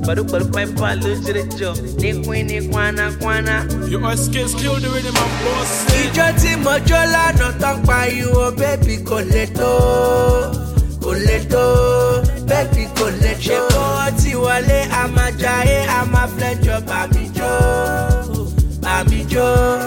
Baru baru pipe lo jere jo. Ni queen ni kwana kwana. You are skills, kill the rhythm and boss it. ìjọ tí mo jó lánàá tán pariwo bébì kò lè tó kò lè tó bébì kò lè tó. ṣé kó tí wọlé a máa jayé a máa flẹ́jọ bàmí jó bàmí jó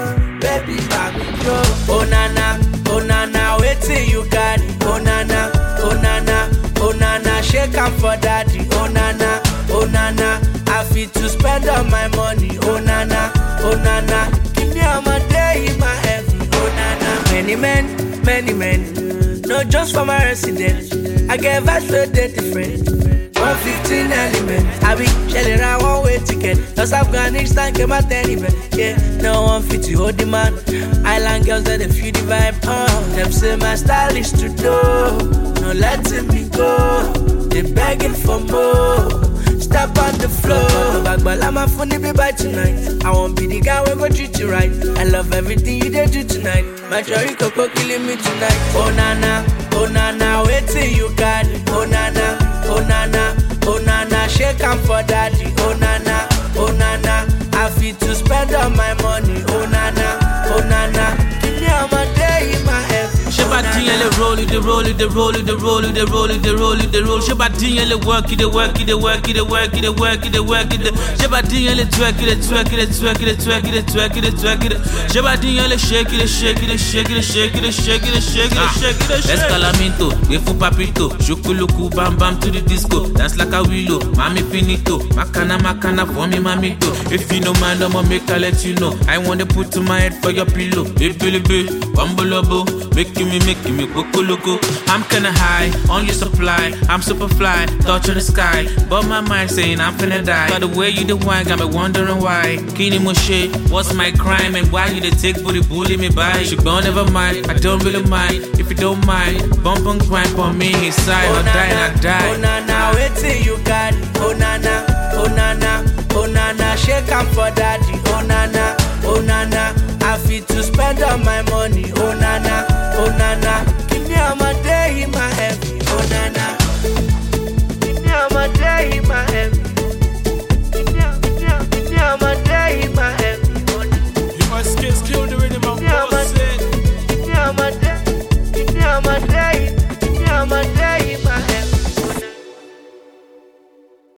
bébì bàmí jó. onana onana wetin you carry onana onana onana shake am for daddy onana onana i fit to spend all my money onana onana give me ọmọdé in my heaven onana. many men many men no just for my residence i get vibes wey dey different. one fifteen element àbí ṣẹlẹ̀ ra one way ticket lọ sí afghanistan kẹ́ má tẹ́lẹ̀ bẹ̀. yeah no one fit to hold the man island girls dey dey feel the vibe. Uh, dem say my style is to do no letting me go dey begging for more. Step on the floor. Bagbala my funny be by tonight. I won't be the guy when go treat you right. I love everything you did do tonight. My joy coco killing me tonight. Oh nana, oh nana, wait till you got it. Oh nana, oh nana, oh nana, shake am for daddy. Oh nana, oh nana, I fit to spend all my money. Oh nana, oh nana, give me all my day in my head. Ṣé bá dín yẹn lè roll it, dey roll it, dey roll it, dey roll it, dey roll it, dey roll it, dey roll. Ṣé bá dín yẹn lè work it, dey work it, dey work it, dey work it, dey work it, dey work it. dey- Ṣé bá dín yẹn lè twerk it, dey twerk it, dey twerk it, dey twerk it, dey twerk it, dey twerk it. Ṣé bá dín yẹn lè shake it, dey shake it, dey shake it, dey shake it, dey shake it, dey shake it, dey shake it, dey shake it. Escalamento, gbé fún papito, ṣokoloku bam bam to the disco, dance like a willow, mami finito, makana makana for me mamito. If you no mind, I'ma make I let you know. I wanna put to my head for your pillow. Ebelebe, bambolobo, making me, making me loco. I'm kinda high on your supply. I'm super fly, touch on the sky. But my mind saying I'm finna die. By the way you the wine, got me wondering why. Kini Moshe, what's my crime and why you the take booty bully me by? Shugban never mind, I don't really mind. If you don't mind, bump and grind on me inside or die and I Oh die. nana, wait till you got it. Oh nana, oh nana, oh nana, shake am for daddy. Oh nana, oh nana, I fit to spend all my money. Oh nana, oh nana, give me all my day in my head.